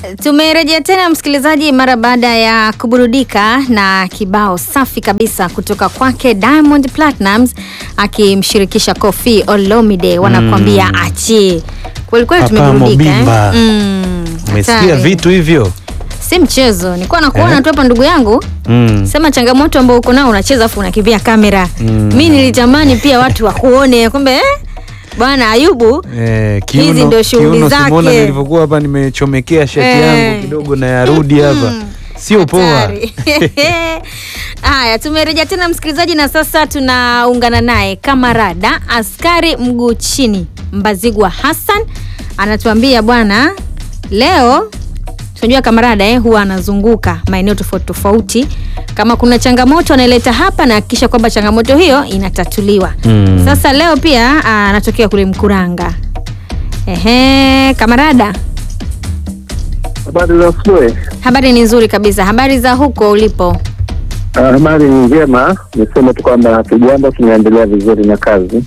Tumerejea tena msikilizaji, mara baada ya kuburudika na kibao safi kabisa kutoka kwake Diamond Platnumz akimshirikisha Koffi Olomide, wanakuambia achi. Kweli kweli Papa tumeburudika eh? Mobimba. Mm, Umesikia hatari. vitu hivyo? Si mchezo, nilikuwa nakuona Eh? tu hapa ndugu yangu Mm. sema changamoto ambayo uko nao unacheza afu unakimbia kamera Mm. mi nilitamani pia watu wakuone kumbe eh? bwana Ayubu Eh, Hizi ndio shughuli kiuno zake. Simona nilivyokuwa hapa nimechomekea shati Eh. yangu kidogo na yarudi hapa. Sio poa. Hatari. Haya, tumerejea tena msikilizaji, na sasa tunaungana naye kamarada askari mguu chini Mbazigwa Hassan anatuambia bwana, leo tunajua kamarada eh, huwa anazunguka maeneo tofauti tofauti, kama kuna changamoto anaileta hapa na hakikisha kwamba changamoto hiyo inatatuliwa. Mm. Sasa leo pia ah, anatokea kule Mkuranga. Ehe, kamarada, Habari za asubuhi. habari ni nzuri kabisa. Habari za huko ulipo? Ah, Habari ni njema, niseme tu kwamba hatujambo, tunaendelea vizuri na kazi.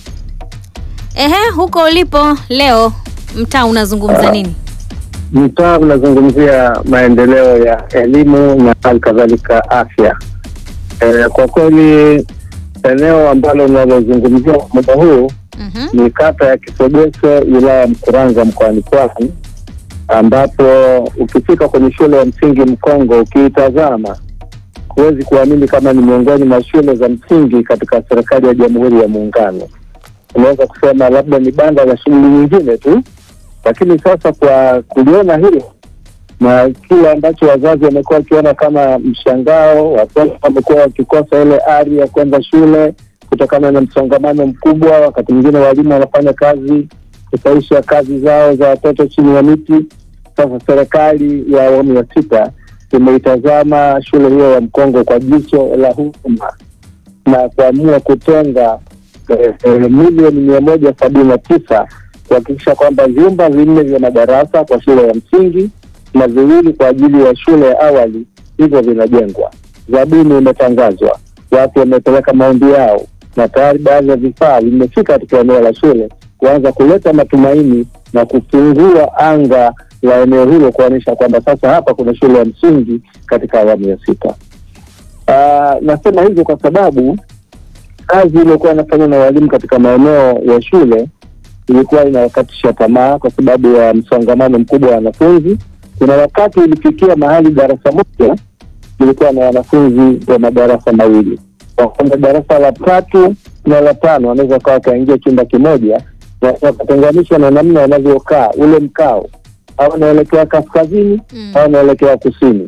Ehe, huko ulipo leo mtaa unazungumza nini? Mtaa unazungumzia maendeleo ya elimu na hali kadhalika afya. Eh, kwa kweli eneo ambalo unalozungumzia kwa muda huu Mhm. ni kata ya Kisogeso, wilaya ya Mkuranga, mkoani Pwani, ambapo ukifika kwenye shule ya msingi Mkongo, ukiitazama huwezi kuamini kama ni miongoni mwa shule za msingi katika serikali ya Jamhuri ya Muungano. Unaweza kusema labda ni banda la shughuli nyingine tu, lakini sasa kwa kuliona hilo na kile ambacho wazazi wamekuwa wakiona kama mshangao, watoto wamekuwa wakikosa ile ari ya kwenda shule kutokana na msongamano mkubwa. Wakati mwingine walimu wanafanya kazi kusaisha kazi zao za watoto chini ya miti. Sasa serikali ya awamu ya sita imeitazama shule hiyo ya Mkongo kwa jicho la huruma na kuamua kutenga eh, eh, milioni mia moja sabini na tisa kuhakikisha kwamba vyumba vinne vya madarasa kwa shule ya msingi na viwili kwa ajili ya shule ya awali hivyo vinajengwa. Zabuni imetangazwa, watu wamepeleka maombi yao na tayari baadhi ya vifaa vimefika katika eneo la shule kuanza kuleta matumaini na kufungua anga la eneo hilo kuonyesha kwamba sasa hapa kuna shule ya msingi katika awamu ya sita. Ah, nasema hivyo kwa sababu kazi iliyokuwa inafanywa na walimu katika maeneo ya shule ilikuwa inawakatisha tamaa kwa sababu ya msongamano mkubwa wa wanafunzi. Kuna wakati ilifikia mahali darasa moja ilikuwa na wanafunzi wa madarasa mawili, kwa kwamba darasa la tatu na la tano wanaweza kawa wakaingia chumba kimoja na wakatenganishwa na namna wanavyokaa ule mkao, au anaelekea kaskazini Mm. au anaelekea kusini.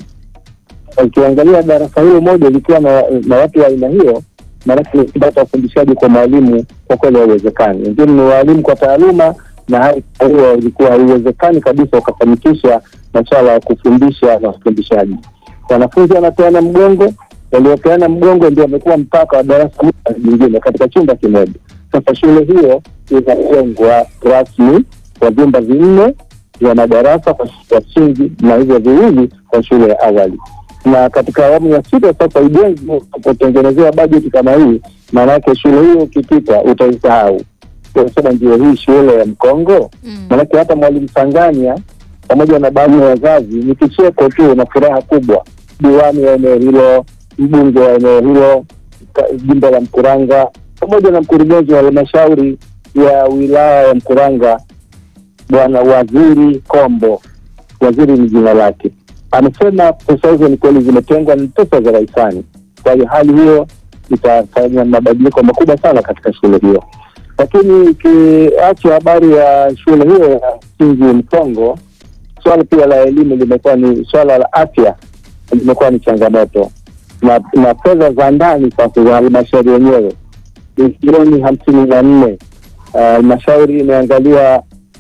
Ukiangalia darasa hilo moja likiwa na, na watu wa aina hiyo, maanake ni kupata ufundishaji kwa mwalimu kwa kweli haiwezekani. Wengine ni waalimu kwa taaluma, na hali hiyo ilikuwa haiwezekani kabisa ukafanikisha masuala ya kufundisha na ufundishaji. Wanafunzi wanapeana mgongo, waliopeana mgongo ndio wamekuwa mpaka wa darasa moja jingine katika chumba kimoja. Sasa shule hiyo inajengwa rasmi kwa vyumba vinne vya madarasa kwa shule ya msingi na hivyo viwili kwa shule ya awali. Na katika awamu ya sita sasa ujenzi unapotengenezewa bajeti kama hii, maana yake shule hiyo ukipita utaisahau, unasema ndio hii shule ya Mkongo. Mm. Maanake hata mwalimu Sanganya pamoja na baadhi ya wazazi ni kicheko tu na furaha kubwa. Diwani wa eneo hilo, mbunge wa eneo hilo, ka- jimbo la Mkuranga pamoja na mkurugenzi wa halmashauri ya wilaya ya Mkuranga Bwana Waziri Kombo, waziri ni jina lake, amesema pesa hizo ni kweli zimetengwa, ni pesa za rahisani. Kwa hiyo hali hiyo itafanya mabadiliko makubwa sana katika shule hiyo. Lakini ikiacha habari ya shule hiyo ya msingi Mkongo, swala pia la elimu limekuwa ni swala la afya limekuwa ni changamoto, na, na fedha za ndani sasa za halmashauri yenyewe bilioni hamsini na nne. Ah, Halmashauri imeangalia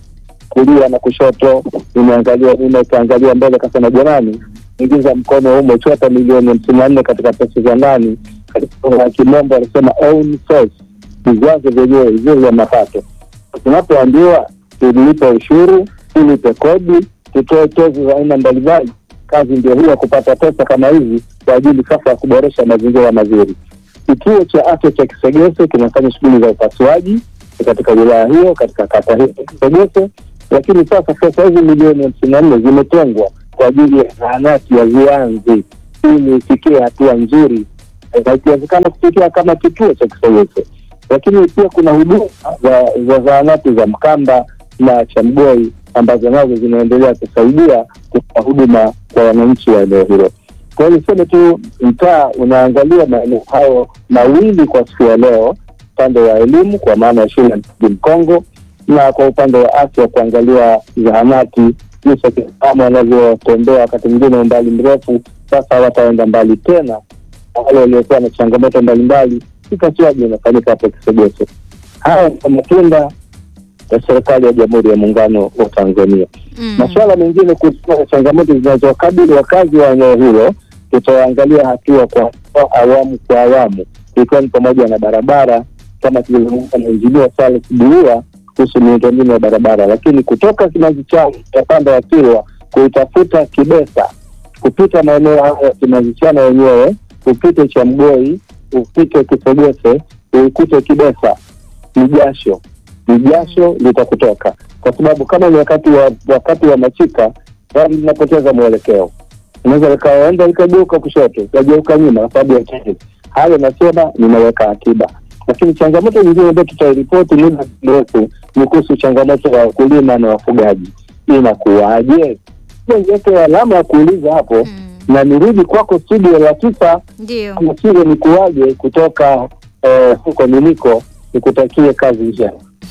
kulia na kushoto, imeangalia nyuma, ikaangalia mbele, kasema jamani, ingiza mkono humo, chota milioni hamsini na nne katika pesa za ndani. Katika lugha ya kimombo anasema own source, vyanzo vyenyewe vile vya mapato. Tunapoambiwa tulipe ushuru, tulipe kodi, tutoe tozo za aina mbalimbali, kazi ndio hiyo ya kupata pesa kama hizi kwa ajili sasa ya kuboresha mazingira mazuri. Kituo cha afya cha Kisegese kinafanya shughuli za upasuaji katika wilaya hiyo, katika kata hiyo ya Kisegese, lakini sasa pesa hizi milioni hamsini na nne zimetengwa kwa kwa ajili ya zahanati ya Vianzi ili ifikie hatua nzuri, na ikiwezekana kufikia kama kituo cha kisayansi. Lakini pia kuna huduma za, za zahanati za Mkamba na Chamgoi ambazo nazo zinaendelea kusaidia kutoa huduma kwa wananchi wa eneo hilo. Kwa hiyo niseme tu, mtaa unaangalia maeneo hayo mawili kwa siku ya leo, upande wa elimu kwa maana ya shule ya msingi Mkongo, na kwa upande wa afya kuangalia zahanati jinsi akina wanavyotembea wakati mwingine umbali mrefu, sasa wataenda mbali tena, na wale waliokuwa na changamoto mbalimbali, upasuaji unafanyika hapo Kisegeso. Haya ni matunda ya serikali ya Jamhuri ya Muungano wa Tanzania. Mm. Masuala mengine kuhusiana na changamoto zinazowakabili wakazi wa eneo hilo tutaangalia hatua kwa hatua, awamu kwa awamu, ikiwa ni pamoja na barabara kama tulivyozungumza na injinia Charles Bulua kuhusu miundombinu ya barabara, lakini kutoka Kimazi Chana utapanda ya Kilwa kuitafuta Kibesa, kupita maeneo haya ya Kimazi Chana wenyewe, upite Chamgoi, upite Kisogese, uikute Kibesa, ni jasho ni jasho litakutoka, kwa sababu kama ni wakati wa wakati wa machika, gari linapoteza mwelekeo, unaweza likaenda likageuka kushoto likageuka nyuma kwa sababu ya change. Hayo nasema ninaweka akiba, lakini changamoto nyingine ambayo tutairipoti muda mrefu ni kuhusu changamoto ya wakulima na wafugaji. Inakuwaje? Niweke alama ya kuuliza hapo Mm. na nirudi kwako studio la tisa Ndio. Msire ni kuwaje kutoka eh, huko niliko, nikutakie kazi njema.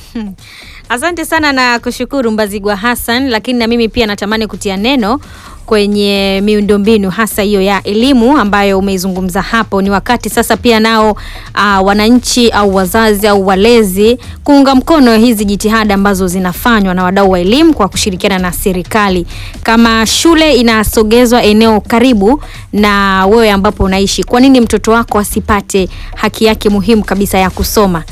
Asante sana na kushukuru Mbazigwa Hassan, lakini na mimi pia natamani kutia neno kwenye miundombinu hasa hiyo ya elimu ambayo umeizungumza hapo. Ni wakati sasa pia nao uh, wananchi au wazazi au walezi kuunga mkono hizi jitihada ambazo zinafanywa na wadau wa elimu kwa kushirikiana na serikali. Kama shule inasogezwa eneo karibu na wewe ambapo unaishi, kwa nini mtoto wako asipate haki yake muhimu kabisa ya kusoma?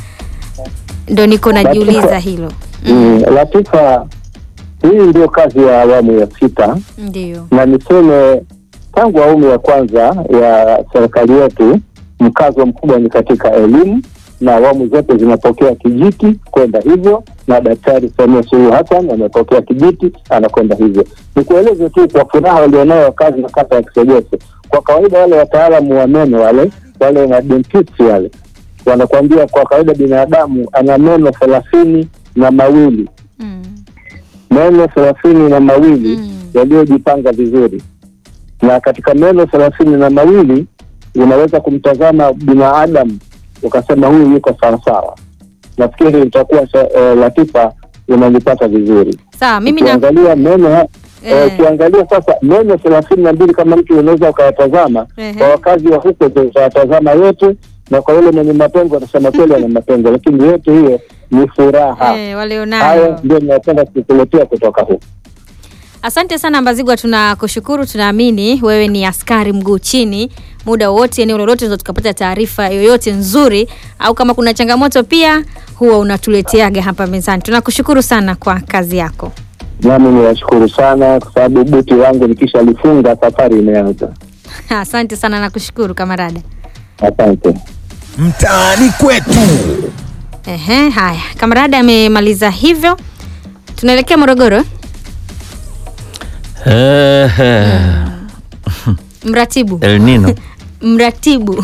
Ndo niko najiuliza hilo. Mm, Latifa, hii ndio kazi ya awamu ya sita, Ndio. na niseme tangu awamu ya kwanza ya serikali yetu mkazo mkubwa ni katika elimu, na awamu zote zinapokea kijiti kwenda hivyo, na Daktari Samia Suluhu Hassan amepokea kijiti anakwenda hivyo. Nikueleze tu kwa furaha walionayo wakazi na kata ya Kisegese, kwa kawaida wale wataalamu wa meno wale wale na dentist wale wanakuambia kwa kawaida binadamu ana meno thelathini na mawili Mm. meno thelathini na mawili Mm. yaliyojipanga vizuri, na katika meno thelathini na mawili unaweza kumtazama binadamu ukasema huyu yuko sawasawa. Nafikiri itakuwa uh, Latifa unanipata vizuri. Sawa, mimi na Ukiangalia meno ha- Eh. eh, ukiangalia sasa meno thelathini na mbili kama mtu unaweza ukayatazama Ehe. kwa wakazi wa huko utayatazama yote, na kwa yule mwenye mapengo atasema kweli ana mapengo, lakini yote hiyo ni furaha. eh, Hayo walionayo. ndio ninapenda kukuletea kutoka huko. Asante sana Mbazigwa, tunakushukuru. Tunaamini wewe ni askari mguu chini, muda wowote, eneo lolote, tunaweza tukapata taarifa yoyote nzuri, au kama kuna changamoto pia huwa unatuleteaga hapa mezani. Tunakushukuru sana kwa kazi yako. Nami niwashukuru sana kwa sababu buti wangu nikishalifunga safari imeanza. Asante sana, nakushukuru kamarada. Asante. Mtaani kwetu. Ehe, haya, kamarada amemaliza hivyo, tunaelekea Morogoro. Ehe, Mratibu El Nino. mratibu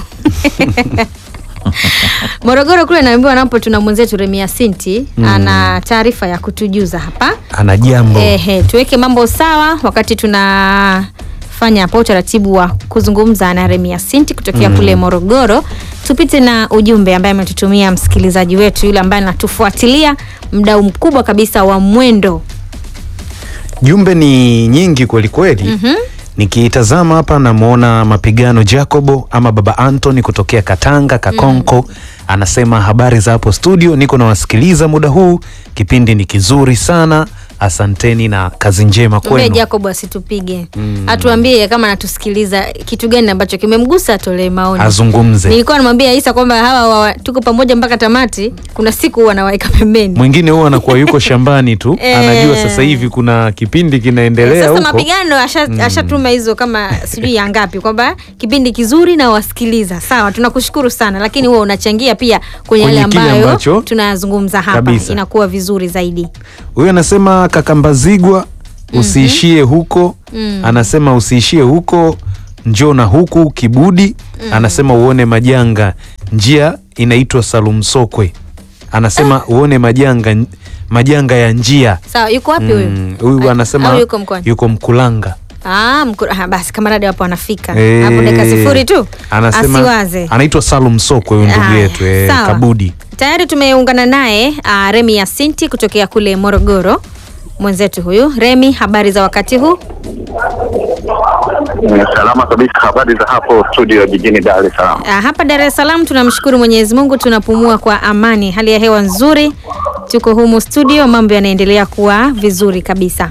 Morogoro kule naambiwa napo tuna mwenzetu Remia Sinti ana taarifa ya kutujuza hapa. ana jambo Ehe, tuweke mambo sawa wakati tunafanya hapa utaratibu wa kuzungumza na Remia Sinti kutokea kule Morogoro. Tupite na ujumbe ambaye ametutumia msikilizaji wetu yule ambaye anatufuatilia, mdau mkubwa kabisa wa mwendo. jumbe ni nyingi kwelikweli Mhm. nikiitazama hapa namwona mapigano jacobo ama baba antony kutokea katanga kakonko anasema habari za hapo studio niko nawasikiliza muda huu kipindi ni kizuri sana asanteni na kazi njema Tuambie kwenu Jacob asitupige. Atuambie kama anatusikiliza kitu gani ambacho kimemgusa atolee maoni. azungumze Nilikuwa namwambia Isa kwamba hawa wa, tuko pamoja mpaka tamati. Kuna siku huwa nawaeka pembeni. mwingine huwa anakuwa yuko shambani tu Eh. anajua sasa hivi kuna kipindi kinaendelea Sasa huko mapigano asha- ashatuma hizo kama sijui ya ngapi kwamba kipindi kizuri na wasikiliza. Sawa, tunakushukuru sana, lakini huwa unachangia pia kwenye yale Kwenye kile ambayo ambacho- tunazungumza hapa, Kabisa. inakuwa vizuri zaidi. huyo anasema kakambazigwa usiishie huko Mm. anasema usiishie huko njoo na huku kibudi anasema uone majanga njia inaitwa Salum Sokwe anasema uone majanga majanga ya njia Sawa, yuko wapi huyu? Mm, huyu Au- anasema au yuko mkoani? yuko Mkulanga Ah, mku, ah, basi kamaradi hapo anafika Eh, hapo dakika sifuri tu anasema asiwaze. anaitwa Salum Sokwe huyu ndugu Haya, yetu eh, sawa. Kabudi Tayari tumeungana naye ah, Remi Yasinti kutokea kule Morogoro. Mwenzetu huyu Remi, habari za wakati huu? Salama kabisa. Habari za hapo studio jijini Dar es Salaam. Ah, hapa Dar es Salaam tunamshukuru Mwenyezi Mungu, tunapumua kwa amani, hali ya hewa nzuri, tuko humu studio, mambo yanaendelea kuwa vizuri kabisa.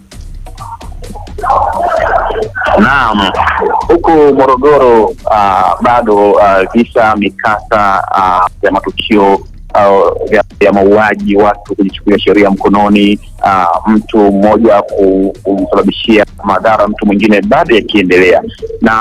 Naam, huku Morogoro uh, bado uh, visa mikasa uh, ya matukio uh, ya, ya mauaji, watu kujichukulia sheria mkononi, uh, mtu mmoja ku- kumsababishia madhara mtu mwingine bado yakiendelea na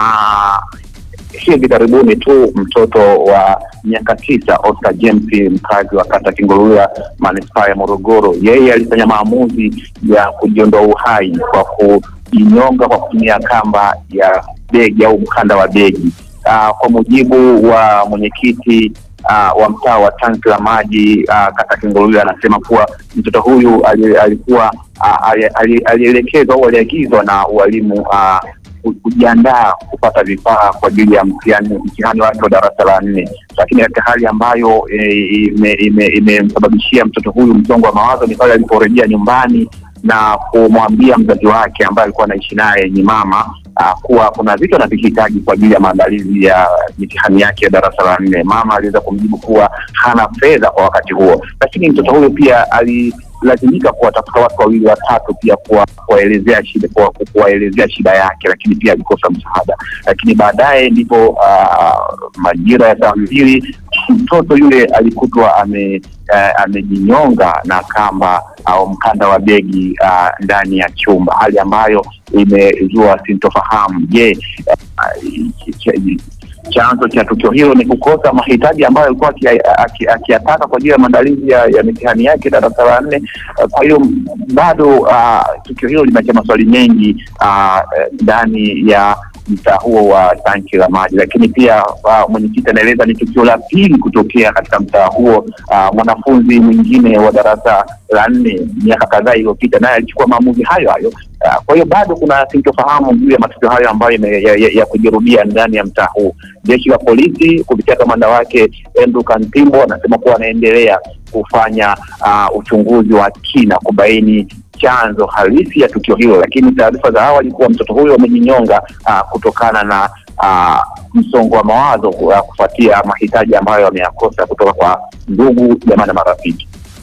hivi karibuni tu mtoto wa miaka tisa Oscar James mkazi wa kata Kingolula manispaa ya Morogoro, yeye alifanya maamuzi ya kujiondoa uhai kwa kujinyonga kwa kutumia kamba ya begi au mkanda wa begi. Uh, kwa mujibu wa mwenyekiti uh, wa mtaa wa tanki la maji uh, kata Kingolula anasema kuwa mtoto huyu ali- alikuwa uh, ali- ali- alielekezwa au aliagizwa na walimu uh, ku- kujiandaa kupata vifaa kwa ajili ya mtihani mtihani wake wa darasa la nne, lakini katika hali ambayo eh, ime- ime- imemsababishia mtoto huyu msongo wa mawazo ni pale aliporejea nyumbani na kumwambia mzazi wake ambaye alikuwa anaishi naye ni mama ah, kuwa kuna vitu anavihitaji kwa ajili ya maandalizi ya mitihani yake ya darasa la nne. Mama aliweza kumjibu kuwa hana fedha kwa wakati huo, lakini mtoto huyo pia alilazimika kuwatafuta watu wawili watatu pia kuwa- kuwaelezea shida kuwa- kuwaelezea shida yake, lakini pia alikosa msaada. Lakini baadaye ndipo ah, majira ya saa mbili mtoto yule alikutwa ame eh, amejinyonga na kamba au mkanda wa begi ah, ndani ya chumba, hali ambayo imezua sintofahamu. Je, ah, ch- ch- chanzo cha tukio hilo ni kukosa mahitaji ambayo alikuwa akia- aki- akiyataka kwa ajili ya maandalizi ya, ya mitihani yake darasa la nne. Ah, Kwa hiyo bado ah, tukio hilo limeacha maswali mengi ah, eh, ndani ya mtaa huo wa tanki la maji, lakini pia uh, mwenyekiti anaeleza ni tukio la pili kutokea katika mtaa huo. Uh, mwanafunzi mwingine wa darasa la nne miaka kadhaa iliyopita naye alichukua maamuzi hayo hayo. Uh, kwa hiyo bado kuna sintofahamu juu ya matukio hayo ambayo ime- ya, ya, ya kujirudia ndani ya mtaa huu. Jeshi la polisi kupitia kamanda wake Andrew Kantimbo anasema kuwa anaendelea kufanya uh, uchunguzi wa kina kubaini chanzo halisi ya tukio hilo, lakini taarifa za awali kuwa mtoto huyo amejinyonga uh, kutokana na uh, msongo wa mawazo uh, kufuatia mahitaji ambayo ameyakosa kutoka kwa ndugu, jamaa na marafiki.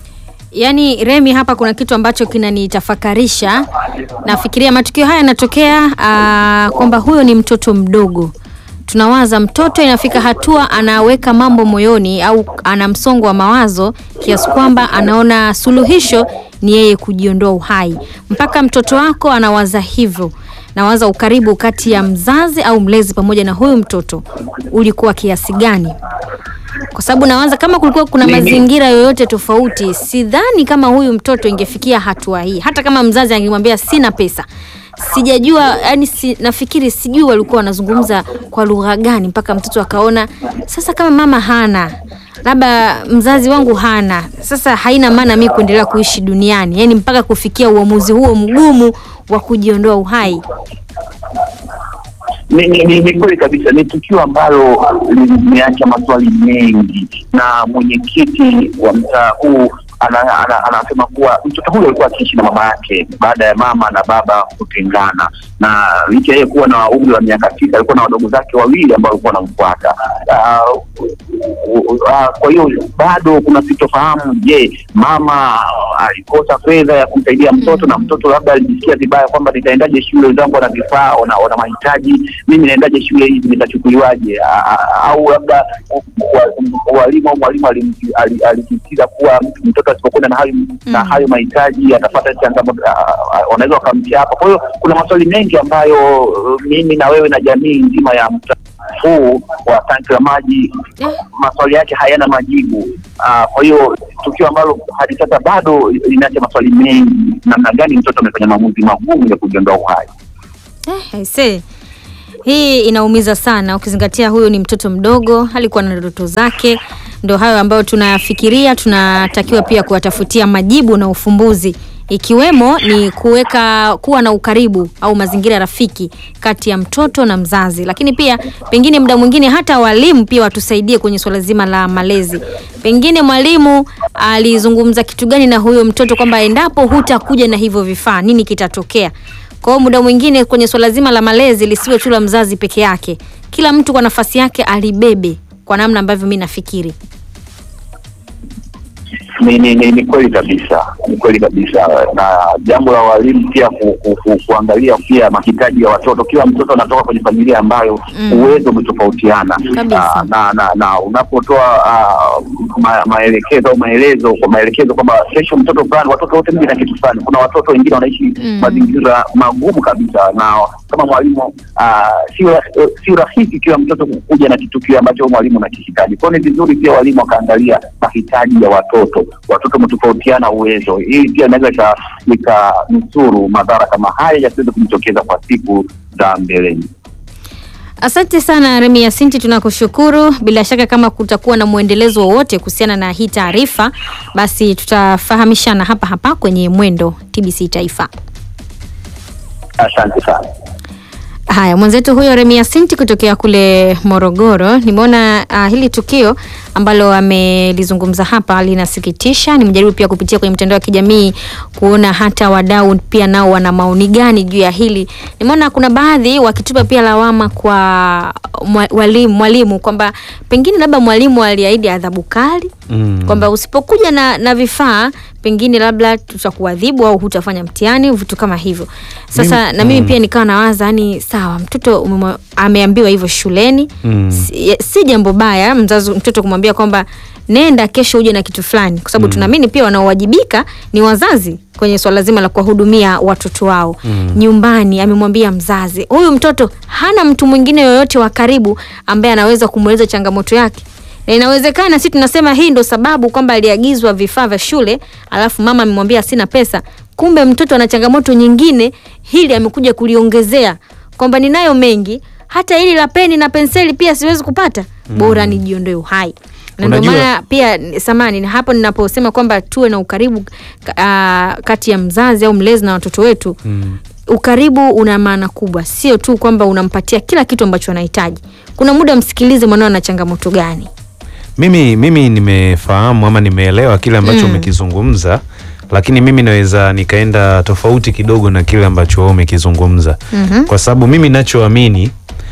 Yaani Remi, hapa kuna kitu ambacho kinanitafakarisha. Nafikiria matukio haya yanatokea ah, kwamba huyo ni mtoto mdogo. Tunawaza mtoto inafika hatua anaweka mambo moyoni au ana msongo wa mawazo kiasi kwamba anaona suluhisho ni yeye kujiondoa uhai. Mpaka mtoto wako anawaza hivyo. Nawaza ukaribu kati ya mzazi au mlezi pamoja na huyu mtoto ulikuwa kiasi gani? kwa sababu nawaza kama kulikuwa kuna Mimi- mazingira yoyote tofauti, sidhani kama huyu mtoto ingefikia hatua hii. Hata kama mzazi angemwambia sina pesa, sijajua yani si, nafikiri sijui walikuwa wanazungumza kwa lugha gani mpaka mtoto akaona sasa, kama mama hana labda mzazi wangu hana, sasa haina maana mi kuendelea kuishi duniani, yani mpaka kufikia uamuzi huo mgumu wa kujiondoa uhai. Ni, ni, ni, ni kweli kabisa, ni tukio ambalo limeacha maswali mengi, na mwenyekiti wa mtaa huu ana- ana- anasema kuwa mtoto huyo alikuwa akiishi na mama yake baada ya mama na baba kutengana, na licha yeye kuwa na umri wa miaka tisa alikuwa na wadogo zake wawili ambao walikuwa wanamfuata. Ah, Ah, kwa hiyo bado kuna sitofahamu. Je, mama alikosa fedha ya kumsaidia mtoto na mtoto labda alijisikia vibaya kwamba nitaendaje shule, wenzangu wana vifaa, wana wana mahitaji, mimi naendaje shule hizi, nitachukuliwaje? Ah, ah, Au labda wa- walimu au mwalimu alim- ali- alisisitiza kuwa mtoto asipokwenda na hayo na Mm. hayo mahitaji atapata changamoto, ah, ah, wanaweza wakamtia hapa. Kwa hiyo kuna maswali mengi ambayo uh, mimi na wewe na jamii nzima ya mtaa huu wa tanki la maji maswali yake hayana majibu. Ah, Kwa hiyo tukio ambalo hadi sasa bado linaacha maswali mengi, namna gani mtoto amefanya maamuzi magumu ya kujiondoa uhai. Eh, aisee. Hii inaumiza sana ukizingatia huyu ni mtoto mdogo, alikuwa na ndoto zake. Ndo hayo ambayo tunafikiria, tunatakiwa pia kuwatafutia majibu na ufumbuzi, ikiwemo ni kuweka kuwa na ukaribu au mazingira rafiki kati ya mtoto na mzazi, lakini pia pengine muda mwingine hata walimu pia watusaidie kwenye swala zima la malezi. Pengine mwalimu alizungumza kitu gani na huyo mtoto kwamba endapo hutakuja na hivyo vifaa nini kitatokea? Kwa hiyo muda mwingine kwenye swala zima la malezi lisiwe tu la mzazi peke yake, kila mtu kwa nafasi yake alibebe, kwa namna ambavyo mi nafikiri. Ni, ni, ni, ni kweli kabisa, ni kweli kabisa, na jambo la walimu pia ku, ku, ku, kuangalia pia mahitaji ya watoto. Kila mtoto anatoka kwenye familia ambayo Mm. uwezo umetofautiana Kabisa. Ah, na, na, na unapotoa ah, ma, maelekezo au maelezo kwa maelekezo kwamba kesho mtoto fulani, watoto wote mji na kitu fulani. Kuna watoto wengine wanaishi Mm. mazingira magumu kabisa, na kama mwalimu ah, sio ra- sio rahisi kila mtoto kuja na kitu kile ambacho mwalimu anakihitaji. Kwa hiyo ni vizuri pia walimu wakaangalia mahitaji ya watoto. Watoto wametofautiana uwezo, hii pia inaweza ika- ikanusuru madhara kama haya yasiweze kujitokeza kwa siku za mbeleni. Asante sana Remi Yasinti, tunakushukuru. Bila shaka kama kutakuwa na mwendelezo wowote kuhusiana na hii taarifa, basi tutafahamishana hapa hapa kwenye Mwendo TBC Taifa. Asante sana. Haya, mwenzetu huyo Remia Sinti kutokea kule Morogoro. Nimeona uh, hili tukio ambalo amelizungumza hapa linasikitisha. Nimejaribu pia kupitia kwenye mtandao wa kijamii kuona hata wadau pia nao wana maoni gani juu ya hili. Nimeona kuna baadhi wakitupa pia lawama kwa mwa- walimu, mwalimu kwamba pengine labda mwalimu aliahidi adhabu kali Mm. kwamba usipokuja na, na vifaa pengine labda tutakuadhibu au hutafanya mtihani vitu kama hivyo. Sasa Mimi- na mimi mm. pia nikawa nawaza yani, sawa mtoto umemwa- ameambiwa hivyo shuleni Mm. si, si jambo baya mzazi mtoto kumwambia kwamba nenda kesho uje na kitu fulani, kwa sababu tunaamini pia wanaowajibika ni wazazi kwenye swala zima la kuwahudumia watoto wao Mm. nyumbani. Amemwambia mzazi, huyu mtoto hana mtu mwingine yoyote wa karibu ambaye anaweza kumweleza changamoto yake na inawezekana si tunasema hii ndo sababu kwamba aliagizwa vifaa vya shule alafu mama amemwambia sina pesa kumbe mtoto ana changamoto nyingine hili amekuja kuliongezea kwamba ninayo mengi hata hili la peni na penseli pia siwezi kupata bora nijiondoe uhai na ndio Unajua- maana pia samani na hapo ninaposema kwamba tuwe na ukaribu ka- kati ya mzazi au mlezi na watoto wetu Mm. ukaribu una maana kubwa, sio tu kwamba unampatia kila kitu ambacho anahitaji. Kuna muda msikilize mwanao ana changamoto gani. Mimi mimi nimefahamu ama nimeelewa kile ambacho Mm. umekizungumza, lakini mimi naweza nikaenda tofauti kidogo na kile ambacho wewe umekizungumza Mhm. kwa sababu mimi nachoamini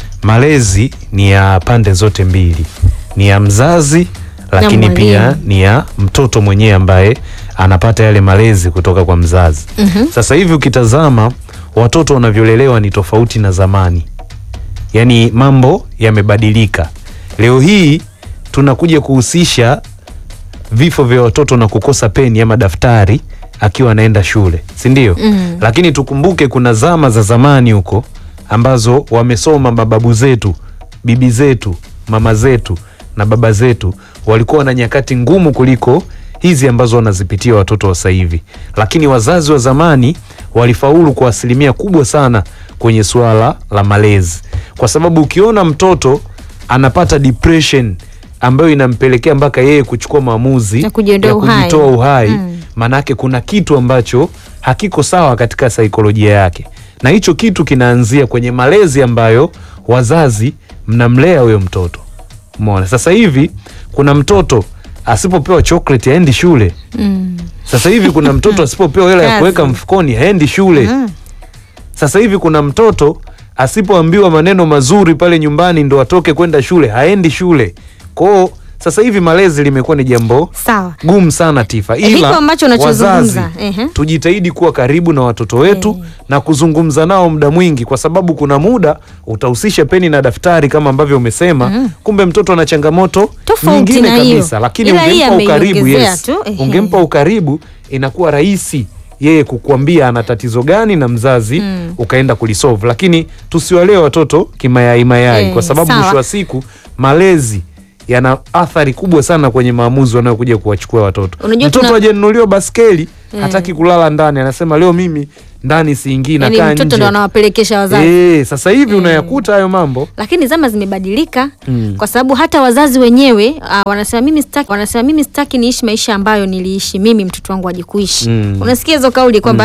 malezi ni ya pande zote mbili, ni ya mzazi lakini mwalimu. pia ni ya mtoto mwenyewe ambaye anapata yale malezi kutoka kwa mzazi. Mhm. Sasa hivi ukitazama watoto wanavyolelewa ni tofauti na zamani, yaani mambo yamebadilika. Leo hii tunakuja kuhusisha vifo vya watoto na kukosa peni ama daftari akiwa anaenda shule, si ndio? Mm. Lakini tukumbuke kuna zama za zamani huko ambazo wamesoma mababu zetu, bibi zetu, mama zetu na baba zetu walikuwa na nyakati ngumu kuliko hizi ambazo wanazipitia watoto wa sasa hivi, lakini wazazi wa zamani walifaulu kwa asilimia kubwa sana kwenye suala la malezi, kwa sababu ukiona mtoto anapata depression ambayo inampelekea mpaka yeye kuchukua maamuzi Na kujiondoa ya uhai. kujitoa uhai Mm. maanake kuna kitu ambacho hakiko sawa katika saikolojia yake, na hicho kitu kinaanzia kwenye malezi ambayo wazazi mnamlea huyo mtoto. Umeona, sasa hivi kuna mtoto asipopewa chocolate haendi shule. Mm. Sasa hivi kuna mtoto asipopewa hela ya Kazi. kuweka mfukoni haendi shule. Mm. Sasa hivi kuna mtoto asipoambiwa maneno mazuri pale nyumbani ndo atoke kwenda shule haendi shule. Kwao sasa hivi malezi limekuwa ni jambo Sawa. gumu sana Tifa, Eh, hiko ila ambacho unachozungumza, wazazi ehe. tujitahidi kuwa karibu na watoto wetu Eh. na kuzungumza nao muda mwingi, kwa sababu kuna muda utahusisha peni na daftari kama ambavyo umesema. Kumbe mtoto ana changamoto Tofauti nyingine na hiyo. kabisa, lakini Ila hii ungempa ukaribu, ameiongezea yes, tu, ehe. ungempa ukaribu, inakuwa rahisi yeye kukuambia ana tatizo gani na mzazi Mm. ukaenda kulisolve, lakini tusiwalee watoto kimayai mayai Eh, kwa sababu sawa. mwisho wa siku malezi yana athari kubwa sana kwenye maamuzi wanayokuja kuwachukua watoto. Unajua Mtoto tuna- hajanunuliwa baskeli Eh. hataki kulala ndani, anasema leo mimi ndani siingii, yani nakaa mtoto ndo nje. anawapelekesha wazazi Eh, sasa hivi unayakuta hayo mambo lakini zama zimebadilika Mm. kwa sababu hata wazazi wenyewe uh, wanasema mimi sitaki, wanasema mimi sitaki niishi maisha ambayo niliishi mimi mtoto wangu aje kuishi Mm. unasikia hizo kauli kwamba